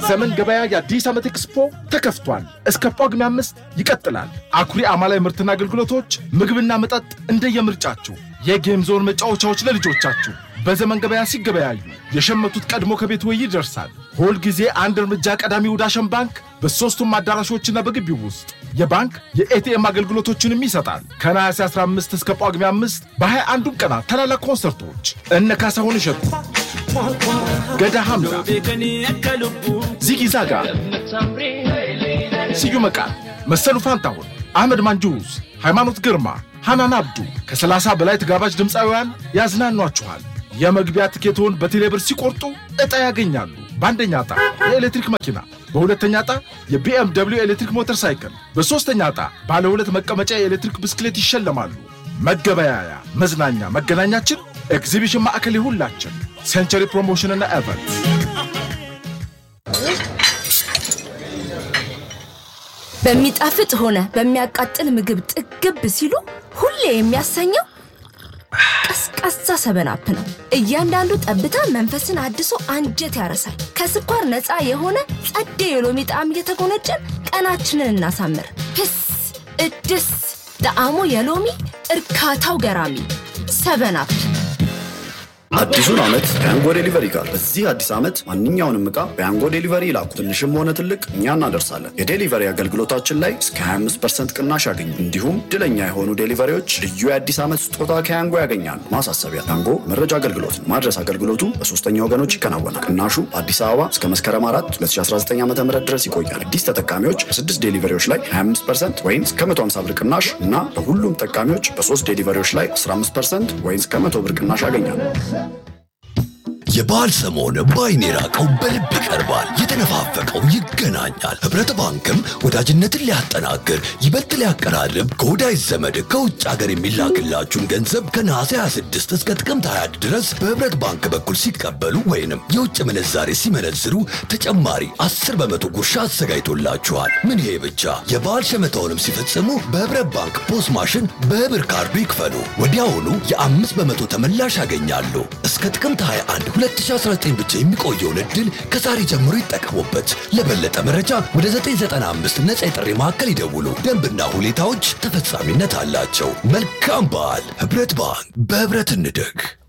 የዘመን ገበያ የአዲስ ዓመት ኤክስፖ ተከፍቷል። እስከ ጳጉሜ አምስት ይቀጥላል። አኩሪ አማላይ ምርትና አገልግሎቶች፣ ምግብና መጠጥ እንደየምርጫችሁ፣ የጌም ዞን መጫወቻዎች ለልጆቻችሁ በዘመን ገበያ ሲገበያዩ የሸመቱት ቀድሞ ከቤት ወይ ይደርሳል። ሁል ጊዜ አንድ እርምጃ ቀዳሚው ዳሸን ባንክ በሦስቱም አዳራሾችና በግቢው ውስጥ የባንክ የኤቲኤም አገልግሎቶችንም ይሰጣል። ከነሐሴ 15 እስከ ጳጉሜ 5 በሃያ አንዱም ቀናት ታላላቅ ኮንሰርቶች እነ ካሳሁን እሸቱ፣ ገዳ ሐምዛ፣ ዚጊ ዛጋ፣ ስዩም መቃን፣ መሰሉ ፋንታሁን፣ አህመድ ማንጁስ፣ ሃይማኖት ግርማ፣ ሐናን አብዱ ከ30 በላይ ተጋባዥ ድምፃውያን ያዝናኗችኋል። የመግቢያ ትኬቶን በቴሌብር ሲቆርጡ ዕጣ ያገኛሉ። በአንደኛ ዕጣ የኤሌክትሪክ መኪና፣ በሁለተኛ ዕጣ የቢኤም ደብሊው ኤሌክትሪክ ሞተር ሳይክል፣ በሦስተኛ ዕጣ ባለ ሁለት መቀመጫ የኤሌክትሪክ ብስክሌት ይሸለማሉ። መገበያያ፣ መዝናኛ፣ መገናኛችን ኤግዚቢሽን ማዕከል ይሁላችን። ሴንቸሪ ፕሮሞሽንና ኤቨንት በሚጣፍጥ ሆነ በሚያቃጥል ምግብ ጥግብ ሲሉ ሁሌ የሚያሰኘው ቀዝቃዛ ሰበናፕ ነው። እያንዳንዱ ጠብታ መንፈስን አድሶ አንጀት ያረሳል። ከስኳር ነፃ የሆነ ጸዴ የሎሚ ጣዕም እየተጎነጨን ቀናችንን እናሳምር። ህስ እድስ ጣዕሙ የሎሚ እርካታው ገራሚ ሰበናፕ። አዲሱን ዓመት በያንጎ ዴሊቨሪ ጋር በዚህ አዲስ ዓመት ማንኛውንም ዕቃ በያንጎ ዴሊቨሪ ይላኩ። ትንሽም ሆነ ትልቅ እኛ እናደርሳለን። የዴሊቨሪ አገልግሎታችን ላይ እስከ 25 ቅናሽ ያገኙ። እንዲሁም ድለኛ የሆኑ ዴሊቨሪዎች ልዩ የአዲስ ዓመት ስጦታ ከያንጎ ያገኛሉ። ማሳሰቢያ፣ ያንጎ መረጃ አገልግሎት ነው። ማድረስ አገልግሎቱ በሶስተኛ ወገኖች ይከናወናል። ቅናሹ በአዲስ አበባ እስከ መስከረም 4 2019 ዓ ም ድረስ ይቆያል። አዲስ ተጠቃሚዎች በስድስት ዴሊቨሪዎች ላይ 25 ወይም እስከ 150 ብር ቅናሽ እና ለሁሉም ተጠቃሚዎች በሶስት ዴሊቨሪዎች ላይ 15 ወይም እስከ 100 ብር ቅናሽ ያገኛሉ። የበዓል ሰሞን በዓይን የራቀው በልብ ይቀርባል፣ የተነፋፈቀው ይገናኛል። ኅብረት ባንክም ወዳጅነትን ሊያጠናክር ይበልጥ ሊያቀራርብ ከወዳጅ ዘመድ ከውጭ ሀገር የሚላክላችሁን ገንዘብ ከነሐሴ 26 እስከ ጥቅምት 20 ድረስ በኅብረት ባንክ በኩል ሲቀበሉ ወይንም የውጭ ምንዛሬ ሲመነዝሩ ተጨማሪ 10 በመቶ ጉርሻ አዘጋጅቶላችኋል። ምን ይሄ ብቻ! የበዓል ሸመታውንም ሲፈጽሙ በኅብረት ባንክ ፖስ ማሽን በብር ካርዱ ይክፈሉ። ወዲያውኑ የአምስት በመቶ ተመላሽ ያገኛሉ። እስከ ጥቅምት 21 2019 ብቻ የሚቆየውን ዕድል ከዛሬ ጀምሮ ይጠቀሙበት። ለበለጠ መረጃ ወደ 995 ነፃ የጥሪ ማዕከል ይደውሉ። ደንብና ሁኔታዎች ተፈጻሚነት አላቸው። መልካም በዓል! ኅብረት ባንክ በኅብረት እንደግ።